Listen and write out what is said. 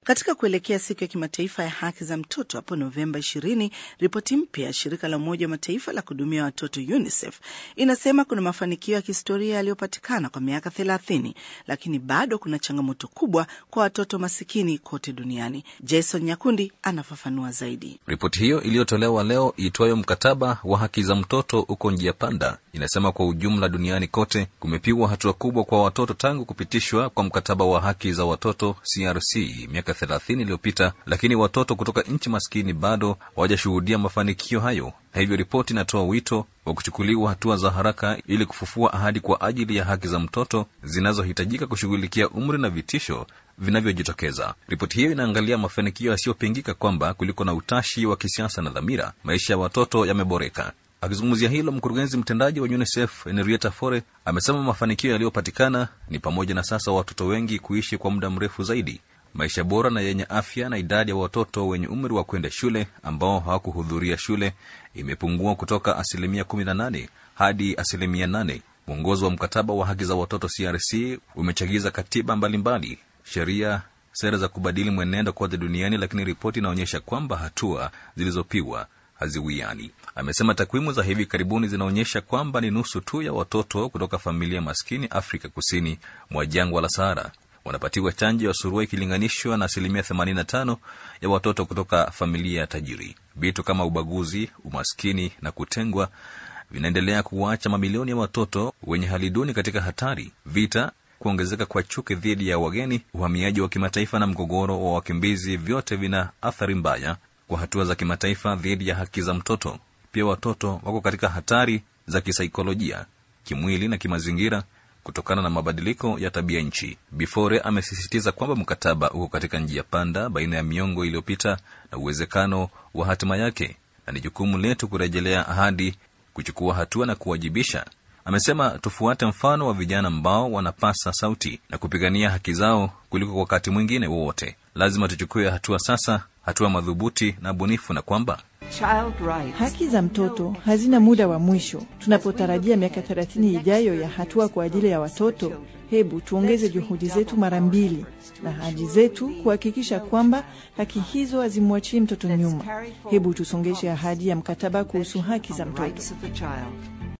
Katika kuelekea siku ya kimataifa ya haki za mtoto hapo Novemba 20, ripoti mpya ya shirika la Umoja wa Mataifa la kuhudumia watoto UNICEF inasema kuna mafanikio ya kihistoria yaliyopatikana kwa miaka 30, lakini bado kuna changamoto kubwa kwa watoto masikini kote duniani. Jason Nyakundi anafafanua zaidi. Ripoti hiyo iliyotolewa leo iitwayo mkataba wa haki za mtoto uko njia panda inasema kwa ujumla duniani kote kumepigwa hatua kubwa kwa watoto tangu kupitishwa kwa mkataba wa haki za watoto CRC miaka 30 iliyopita, lakini watoto kutoka nchi maskini bado hawajashuhudia mafanikio hayo, na hivyo ripoti inatoa wito wa kuchukuliwa hatua za haraka ili kufufua ahadi kwa ajili ya haki za mtoto zinazohitajika kushughulikia umri na vitisho vinavyojitokeza. Ripoti hiyo inaangalia mafanikio yasiyopingika kwamba kuliko na utashi wa kisiasa na dhamira, maisha ya watoto yameboreka. Akizungumzia hilo, mkurugenzi mtendaji wa UNICEF Henrietta Fore amesema mafanikio yaliyopatikana ni pamoja na sasa watoto wengi kuishi kwa muda mrefu zaidi, maisha bora na yenye afya, na idadi ya watoto wenye umri wa kwenda shule ambao hawakuhudhuria shule imepungua kutoka asilimia 18 hadi asilimia 8. Mwongozo wa mkataba wa haki za watoto CRC umechagiza katiba mbalimbali, sheria, sera za kubadili mwenendo kote duniani, lakini ripoti inaonyesha kwamba hatua zilizopigwa haziwiani. Amesema takwimu za hivi karibuni zinaonyesha kwamba ni nusu tu ya watoto kutoka familia maskini Afrika kusini mwa jangwa la Sahara wanapatiwa chanjo ya surua ikilinganishwa na asilimia 85 ya watoto kutoka familia ya tajiri. Vitu kama ubaguzi, umaskini na kutengwa vinaendelea kuwaacha mamilioni ya watoto wenye hali duni katika hatari. Vita, kuongezeka kwa chuki dhidi ya wageni, uhamiaji wa kimataifa na mgogoro wa wakimbizi, vyote vina athari mbaya kwa hatua za kimataifa dhidi ya haki za mtoto. Pia watoto wako katika hatari za kisaikolojia, kimwili na kimazingira kutokana na mabadiliko ya tabia nchi. Bifore amesisitiza kwamba mkataba uko katika njia panda baina ya miongo iliyopita na uwezekano wa hatima yake, na ni jukumu letu kurejelea ahadi, kuchukua hatua na kuwajibisha. Amesema tufuate mfano wa vijana ambao wanapasa sauti na kupigania haki zao kuliko kwa wakati mwingine wowote. Lazima tuchukue hatua sasa, hatua madhubuti na bunifu, na kwamba haki za mtoto hazina muda wa mwisho. Tunapotarajia miaka 30 ijayo ya hatua kwa ajili ya watoto, hebu tuongeze juhudi zetu mara mbili na ahadi zetu kuhakikisha kwamba haki hizo hazimwachii mtoto nyuma. Hebu tusongeshe ahadi ya mkataba kuhusu haki za mtoto.